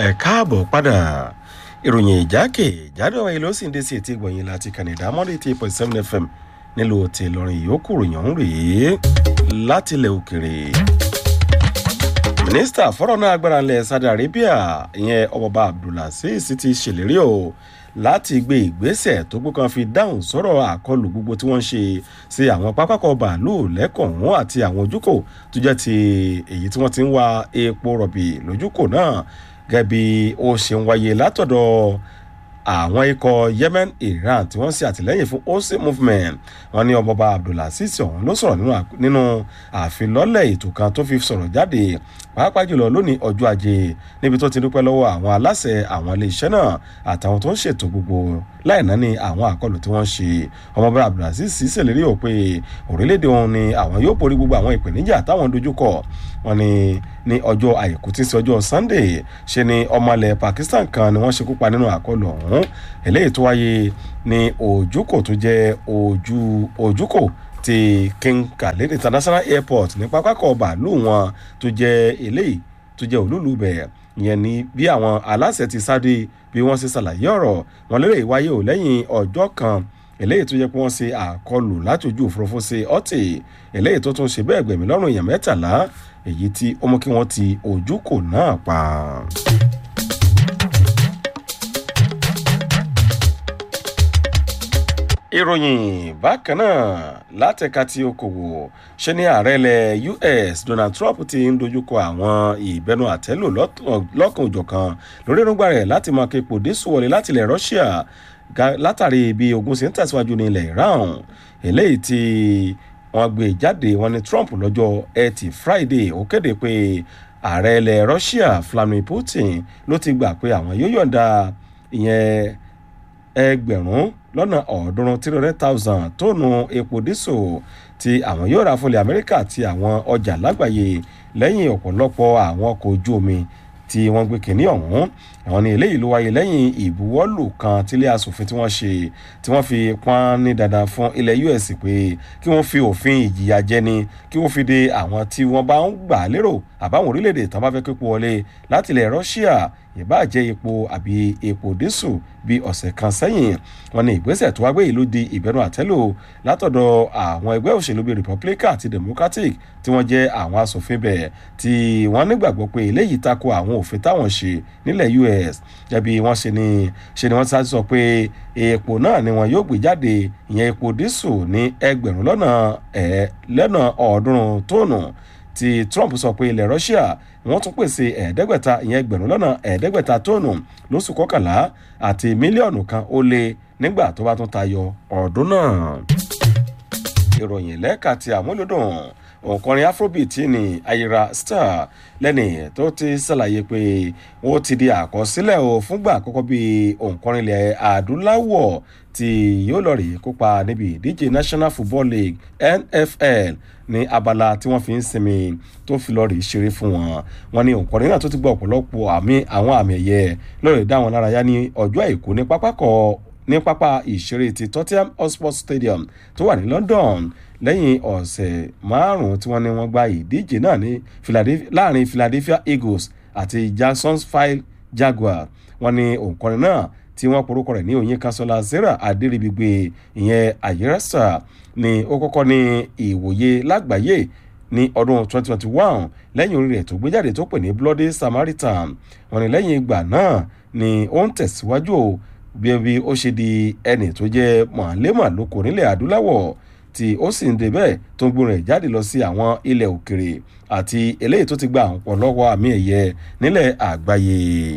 ẹ káàbọ̀ padà ìròyìn ìjákè ìjádọ wáyé ló sì ń dé sí etí gbọ̀nyìn láti kànìdá mọ́lẹ̀ eighty point seven fm nílùú ti ìlọrin ìyókù ròyìn ọ̀hún rèé látilẹ̀ òkèrè. mínísítà fọ́rọ̀ náà agbára ńlẹ̀ saudi arabia ìyẹn ọmọọba abdulaziz ti ṣèlérí o láti gbé ìgbésẹ̀ tó gbókan fi dáhùn sọ̀rọ̀ àkọlù gbogbo tí wọ́n ń ṣe sí àwọn pápákọ̀ bàálù lẹ́kọ̀ọ́hún àti àwọn ojúkò tó jẹ́ ti èyí tí wọ́n ti ń wa epo rọ̀bì lójúkò náà gẹ́gẹ́ bí ó ṣe ń wáyé látọ̀dọ̀ àwọn ikọ̀ yemen iran tí wọ́n ṣe àtìlẹ́yìn fún ose movement wọn ní ọmọọba abdulaziz ọ̀hún ló sọ̀rọ̀ nínú àfilọ́lẹ̀ ètò kan tó fi sọ̀rọ̀ jáde pàápàá jùlọ lónìí ọjọ́ ajé níbi tó ti dúpẹ́ lọ́wọ́ àwọn aláṣẹ àwọn iléeṣẹ́ náà àtàwọn tó ń ṣètò gbogbo láì náà ní àwọn àkọlù tí wọ́n ṣe ọmọọba abdulaziz ṣèlérí ò pé orílẹ̀-èdè òun ni àwọn yóò borí gbogbo àwọn ìpèníjà táwọn dojúkọ wọn ni ní ọjọ́ àìkú tí ń ṣe ọjọ́ sunday ṣe ni ọmọlẹ̀ pakistan kan ni wọ́n ṣekú pa nínú àkọlù ọ̀hún eléyìí tó wáyé ní ojúkò tó jẹ́ ojú ojúkò ti king khalid international airport ní pápákọ̀ bàálù wọn tó jẹ́ eléyìí tó jẹ́ olúlu bẹ̀ ìyẹn ni bí àwọn aláṣẹ ti sáré bí wọ́n ṣe ṣàlàyé ọ̀rọ̀ wọn lérè wáyé ò lẹ́yìn ọjọ́ kan eléyìí tó yẹ pé wọ́n ṣe àkọlù láti ojú òfurufú ṣe ọtí eléyìí tó tún ṣe bẹ́ẹ̀ gbẹ̀mí lọ́rùn èèyàn mẹ́tàlá èyí tí ó mú kí wọ́n ti ojúkò náà pa. ìròyìn bákan náà látẹ̀ka tí okòwò ṣe ní ààrẹ ilẹ̀ us donald trump ti ń dojúkọ àwọn ìbẹnu àtẹ́lù lọ́kàn òjọ̀kan lórí èròǹgbà rẹ̀ láti máa képo dísù wọlé láti ilẹ̀ russia látàrí bí ogun ṣe ń tẹ̀síwájú ní ilẹ̀ iran eléyìí tí wọ́n gbé jáde wọn ní trump lọ́jọ́ ẹtì friday ó kéde pé ààrẹ ilẹ̀ russia vladimir putin ló ti gbà pé àwọn yóò yọ̀ǹda ìyẹn ẹgbẹ̀rún lọ́nà ọ̀ọ́dúnrún three hundred thousand tóònù epo dísò tí àwọn yóò ra fúnlẹ̀ amẹ́ríkà àti àwọn ọjà lágbàáyé lẹ́yìn ọ̀pọ̀lọpọ̀ àwọn ọkọ̀ ojú omi tí wọ́n gbé kínní ọ̀hún àwọn ní eléyìí ló wáyé lẹ́yìn ìbuwọ́lù kan tílé asòfin tí wọ́n ṣe tí wọ́n fi pọ́n ní dandan fún ilẹ̀ us pé kí wọ́n fi òfin ìjìyà jẹni kí wọ́n fi de àwọn tí wọ́n bá ń gbà lérò àbáwọn orílẹ̀-èdè tán bá fẹ́ képo wọlé láti ilẹ̀ russia ìbáàjẹ́ epo àbí epo dísù bí ọ̀sẹ̀ kan sẹ́yìn wọn ní ìgbésẹ̀ tó wá gbé ìlú di ìbẹ̀rù àtẹ́lò látọ̀dọ̀ àwọn ẹgbẹ́ òṣèlú bíi republican àti democratic tí wọ́n jẹ́ àwọn asòfin bẹ̀ tí wọ́n nígbàgbọ́ pé eléyìí tako àwọn òfin táwọn ṣe nílẹ̀ us jẹ́bi wọ́n ṣe ni ṣe ni wọ́n ti sọ pé epo náà ni wọn yóò gbé jáde ìyẹn epo dísù ní ẹgbẹ̀rún lọ́nà ẹ̀ lọ́nà ọ̀ọ́dúnrún tóònù tí trump sọ pé ilẹ̀ russia wọ́n tún pèsè ẹ̀ẹ́dẹ́gbẹ̀ta ìyẹn ẹgbẹ̀rún lọ́nà ẹ̀ẹ́dẹ́gbẹ̀ta tóònù lóṣù kọkànlá àti mílíọ̀nù kan ó lé nígbà tó bá tún tayọ ọdún náà. ìròyìn lẹ́ka ti àmúlòdùn òǹkọrin afrobeat ní ayira star lẹ́nì tó ti ṣàlàyé pé wọ́n ti di àkọsílẹ̀ o fúngbà àkọ́kọ́ bíi òǹkọrin ilẹ̀ adúláwọ̀ tí yóò lọ rí kópa níbi ìdíje national football league nfl ní abala tí wọ́n fi ń sinmi tó fi lọ rí ṣeré fún wọn wọn ní òǹkọrin náà tó ti gbọ́ ọ̀pọ̀lọpọ̀ àmì àwọn àmì ẹ̀yẹ lọ́rọ̀ dá wọn lárayá ní ọjọ́ àìkú ní pápákọ̀ ní pápá ìṣeré ti tottenham hotspur stadium tó wà ní london lẹ́yìn ọ̀sẹ̀ márùn-ún tí wọ́n ní wọ́n gba ìdíje náà ní láàrin philadelphia eagles àti jacksonville jaguar wọ́n ní òǹkọrin náà tí wọ́n porúkọ rẹ̀ ní òyìn kanṣọ́lá sarah adéríbigbé ìyẹn àyẹ́rẹ́sà ni ó kọ́kọ́ ní ìwòye lágbàáyé ní ọdún 2021 lẹ́yìn orí rẹ̀ tó gbé jáde tó pè ní bloody samaritan wọ́n ní lẹ́yìn ìgbà náà ni ó ń tẹ̀síwájú bí bí ó ṣe di ẹnì tó jẹ́ mọ̀lẹ́mọ̀ lóko nílẹ̀ adúláwọ̀ tí ó sì ń débẹ̀ tó ń gbórin ẹ̀ jáde lọ sí àwọn ilẹ̀ òkèrè àti eléyìí tó ti gba ọ̀pọ̀lọpọ̀ àmì ẹ̀yẹ nílẹ̀ àgbáyé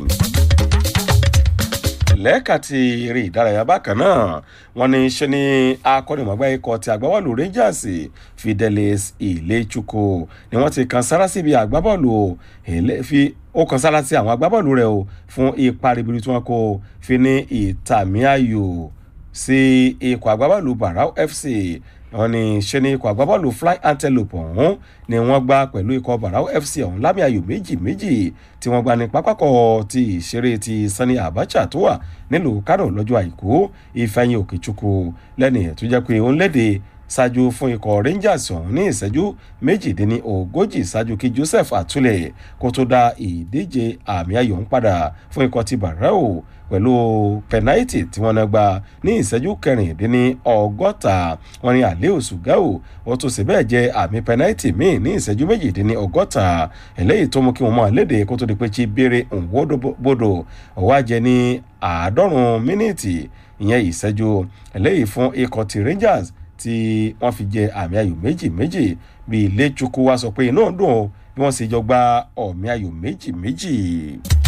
lẹ́ẹ̀ka ti eré ìdárayá bákan náà wọ́n ní ṣe ni akọ́nìmọ̀gbá ikọ̀ ti agbábọ́ọ̀lù rangers fidelis ilechukwu ni wọ́n ti kan sára síbi agbábọ́ọ̀lù fi ó kan sára sí àwọn agbábọ́ọ̀lù rẹ̀ o fún ipa ribiri tí wọ́n kó fi ní ìtàmì ayò sí ikọ̀ agbábọ́ọ̀lù barau fc wọ́n ní ṣe ni ikọ̀ agbábọ́ọ̀lù fly antelope ọ̀hún ni wọ́n gbá pẹ̀lú ikọ̀ barau fc ọ̀hún lámì ayò méjì méjì tí wọ́n gbá ní pápákọ̀ ti ìṣeré ti sani abacha tó wà nílùú kánò lọ́jọ́ àìkú ìfẹ̀yìn òkèchukwu lẹ́ni tó jẹ́ pé òun léde ṣáájú fún ikọ̀ rangers ọ̀hún ní ìṣẹ́jú méjìdínní ogójì ṣáájú kí joseph àtúlẹ̀ kó tó dá ìdíje àmì ayò ń padà fún ikọ̀ ti barrel pẹ̀lú pẹnáìtì tí wọ́n náà gba ní ìṣẹ́jú kẹrìndínní ọgọ́ta wọn ni àlẹ́ òṣùgáò wọ́n tún sì bẹ́ẹ̀ jẹ́ àmì pẹnáìtì míì ní ìṣẹ́jú méjìdínní ọgọ́ta eléyìí tó mú kí wọ́n máa léde kó tó di pé chi béèrè òǹwódòbodò ọ̀wá jẹ ní àádọ́rùn-ún mínítì ìyẹn ìṣẹ́jú eléyìí fún ikọ̀ ti rangers tí wọ́n fi jẹ àmì ayò méjì méjì bí ilé chukwu wa sọ pé inú dùn bí wọ́n sì jọ gba ọ̀mì ayò méjì méjì.